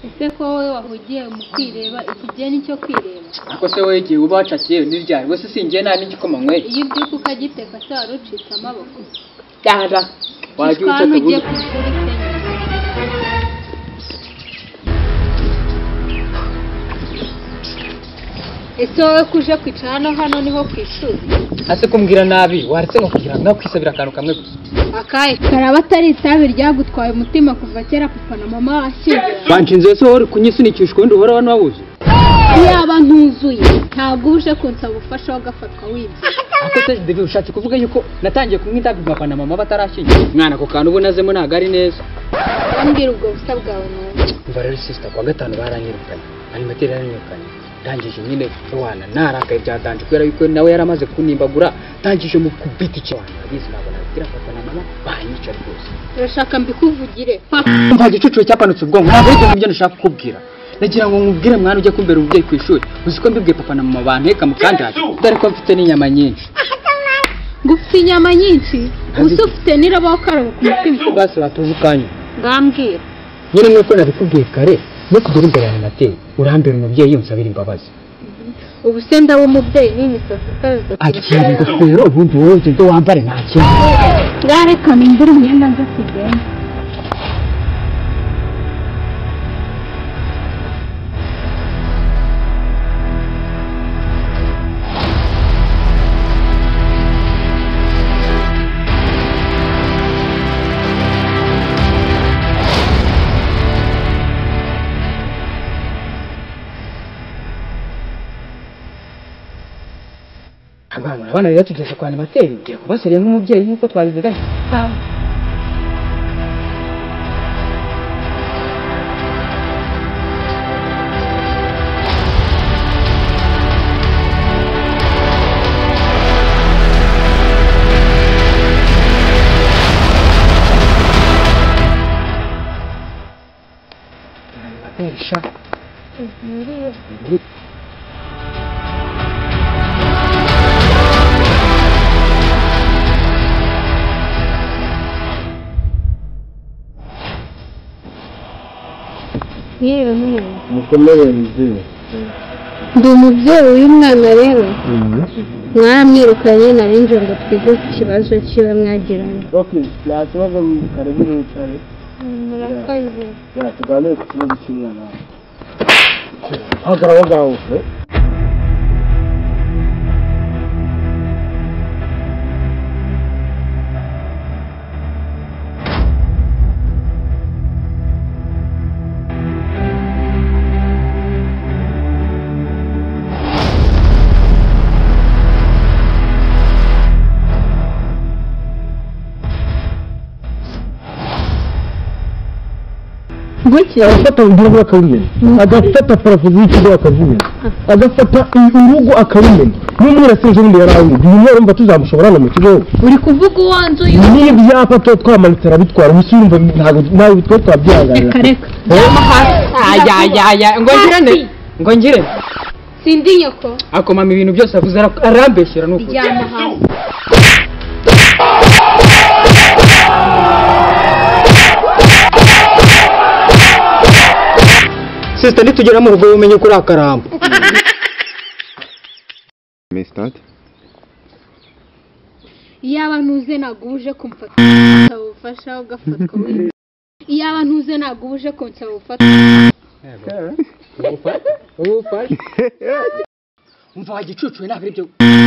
ese ko wowe wahugiye mu kwireba iki gihe ni icyo kwireba ariko se wowe igihe uba wacakiye ntiryari we se singiye nta n'igikoma nyweye iyo ubyuka ukagiteka se wari ucitse amaboko dara wajya wajya ubutaka ugiye bubi ku ishuri se ese wowe kuje kwicara hano hano niho ku ishuri ase kumbwira nabi waretse nko kugira ngo nawe ukisabira akantu kamwe gusa akahe karaba atari itabi ryagutwaye umutima kuva kera papa na mama washyingiranye banshinze se wowe uri kunyisunikisha ubundi uhora wano wabuze yaba ntuzuye ntabwo uje kunsaba ubufasha wagafatwa wibye ariko se devi ushatse kuvuga yuko natangiye kumwe indabyo papa na mama batarashyingira mwana ako kantu uba unazemo ntabwo ari neza wambwira ubwo busa bwawe nawe umva rero sisita kuwa gatanu baranyirukanye animateri yaranyirukanye ndangije nyine wana narakaye byatanje kubera yuko nawe yari amaze kunimbagura ndangije mu kubita icyo wantu abizi ntabwo nabibwira papa na mama banyica rwose urashaka mbikuvugire papa mva gicucu cyapanutse ubwonko ntabwo ari ibyo nshaka kukubwira nagira ngo nkubwire mwana ujye kumbera umubyeyi ku ishuri uzi ko mbibwiye papa na mama banteka mu kanjari dore ko mfite n'inyama nyinshi ngo ufite inyama nyinshi ubu se ufite n'iraba wo karoba ku mutima basi batuze ukanya ngambwira nyine nk'uko nabikubwiye kare no kugura imbere ya nateye urambera umubyeyi unsabira imbabazi ubu se ndaba umubyeyi n'imisatsi ikaze akira ingofero ubundi wowe ibyo wambare nta kintu ngareka mbiri imyenda nza kugenda abana urabona rero tugeze kwa animateri ngiye kubaseriye nk'umubyeyi nk'uko twabivuganye animateri sha yewe mwana mukomere mzima ndi umubyeyi w'uyu mwana rero mwaramwirukanye nari nje ngo twige ku kibazo kiba mwagiranye okay ntakibazo karibu n'ubutare murakoze ya tuganire ku kibazo cy'umwana wawe hagarara ngaho gutya agafata urugo akarumena agafata parafo z'ikigo akazimena agafata urugo akarumena n'umwirasire ubundi yari awuzi uyu mwana urumva tuzamushobora no mu kigo uri kuvuga uwo nzu n'ibyapa tuba twamanitse arabitwara gusa urumva ntabwo nawe twe twabyihanganira reka reka ayayayaya ngo ngirane ngo ngirane sindi nyoko akomama ibintu byose avuze ara- arambeshyera ni ukuri ryama hasi sisita nitugera mu rugo umenye ko uri akaramba Mestat? iyaba ntuze ntabwo uba uje kumfata ugasaba ubufasha ugafatwa wibye iyaba ntuze ntabwo uba uje kunsaba ubufasha ubufasha umva wa gicucu we ntabwo ari byo